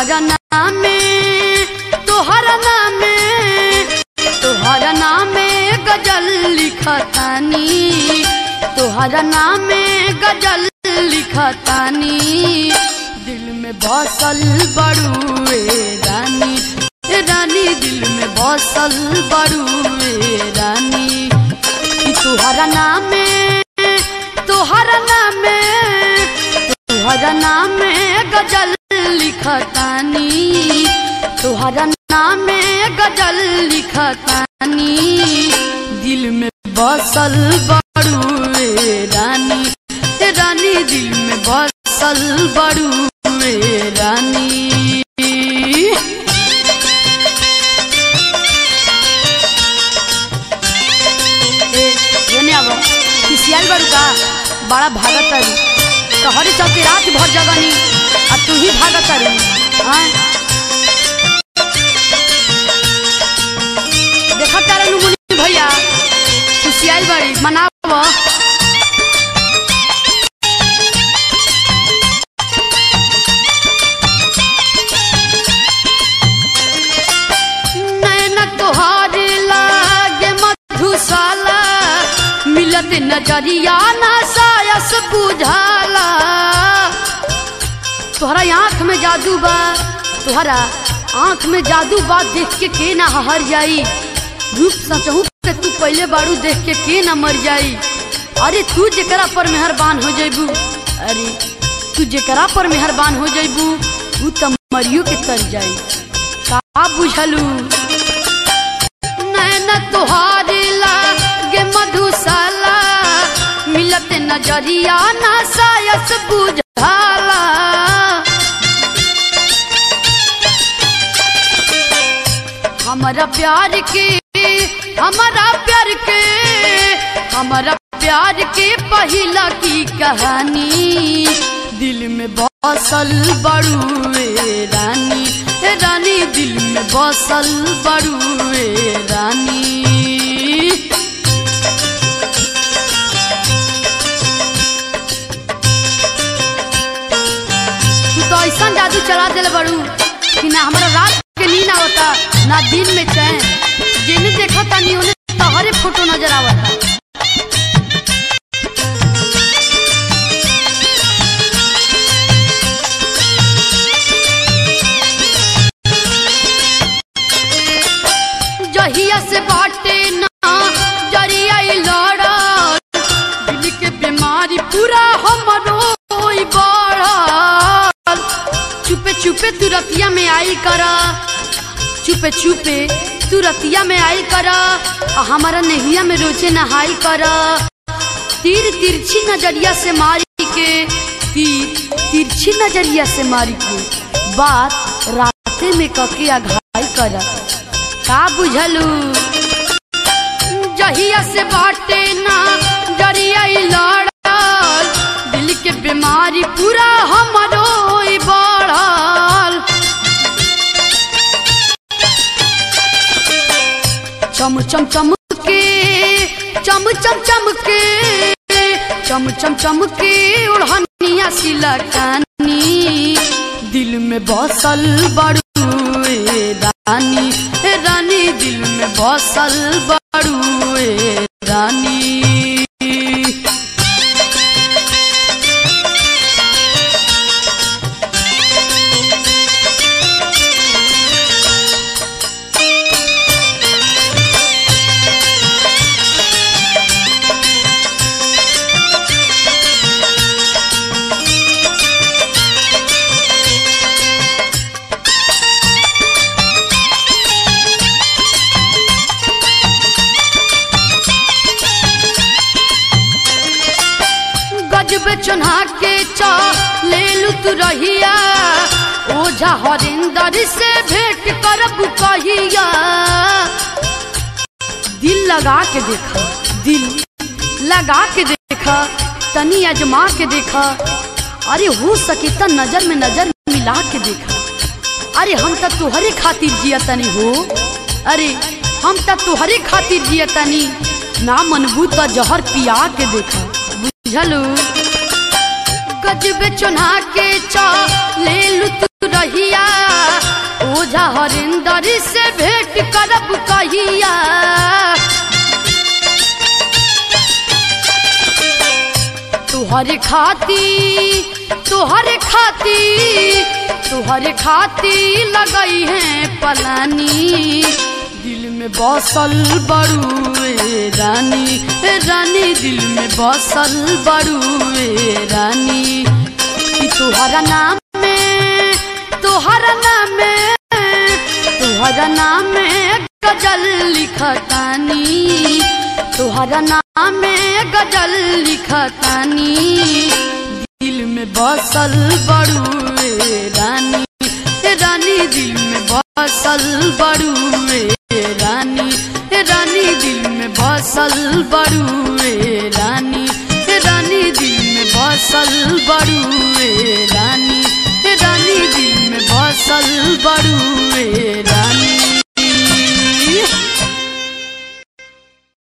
तोहरा नामे तोहरा नामे तोहरा नामे गजल लिखतानी तोहरा नामे गजल लिखतानी दिल में बसल बड़ुए रानी ए रानी दिल में बसल बड़ुए रानी कि तोहरा नामे तोहरा नामे तोहरा नामे गजल लिखतानी तोहरा नामे गजल लिखतानी दिल में बसल बड़ुए रानी ए रानी दिल में बसल बड़ुए रानी ए एने आबो किसियाल बड़ू का बड़ा भागत तारी तोहरे चलते रात भर जगनी आ तू ही भागत तारी हाँ देखत तारे नु मुनि भैया किसियाल बड़ी मनावो नैन तोहार लागे मधुशाला मिलत नजरिया ना सायस बुझाला तोहरा आँख में जादू बा तोहरा आँख में जादू बा देख के के ना हर जाई रूप सचहू के तू पहले बारू देख के के ना मर जाई अरे तू जेकरा पर मेहरबान हो जइबू अरे तू जेकरा पर मेहरबान हो जइबू ऊ त मरियो के तर जाई का बुझलू नैन तोहारी लागे मधुशाला मिलत नजरिया ना सायस बुझाला हमारा प्यार के हमारा प्यार के हमारा प्यार के पहिला की कहानी दिल में बसल बड़ुए रानी ए रानी दिल में बसल बड़ुए रानी तू तो ऐसा जादू चला दिल बड़ू कि ना हमारा रात के नींद आवता ना दिन में चैन जिन्हें देखा तानी उन्हें तोहरे फोटो नजर आवता जहिया से बाटे ना जरिया लड़ल दिल के बीमारी पूरा हमरो होई बढ़ल चुपे चुपे तू रतिया में आई कर चुपे चुपे तू रतिया में आई कर आ हमारा नेहिया में रोजे नहाई कर तीर तिरछी नजरिया से मारी के तीर तिरछी नजरिया से मारी के बात राते में कके आघाई कर का बुझलू जहिया से बाटे ना जरिया लड़ल दिल के बीमारी पूरा हमरो होई बढ़ल चम चम चम के चम चम चम के चम चम चम के ओढ़निया सिलकानी दिल में बसल बड़ुए रानी ए रानी दिल में बसल बड़ुए रानी गजब चुना के चा ले लू तू रहिया ओझा हरिंदर से भेंट करब कहिया दिल लगा के देखा दिल लगा के देखा तनी अजमा के देखा अरे हो सके त नजर में नजर मिला के देखा अरे हम त तुहरे खातिर जिया तनी हो अरे हम त तुहरे खातिर जिया तनी ना मनबू त जहर पिया के देखा बुझलू गजब चुना के चा ले लू तू रहिया ओझा हरिंदर से भेंट करब कहिया तुहरे खाती तुहरे खाती तुहरे खाती लगई है पलानी दिल में बसल बड़ुए रानी ए रानी दिल में बसल बड़ुए रानी कि तुहरा नाम में तुहरा नाम में तुहरा नाम में गजल लिखतानी तुहरा नाम में गजल लिखतानी दिल में बसल बड़ुए रानी रानी दिल में बसल बड़ुए रानी रानी दिल में बसल बड़ुए रानी रानी दिल में बसल बड़ुए रानी रानी दिल में बसल बड़ुए रानी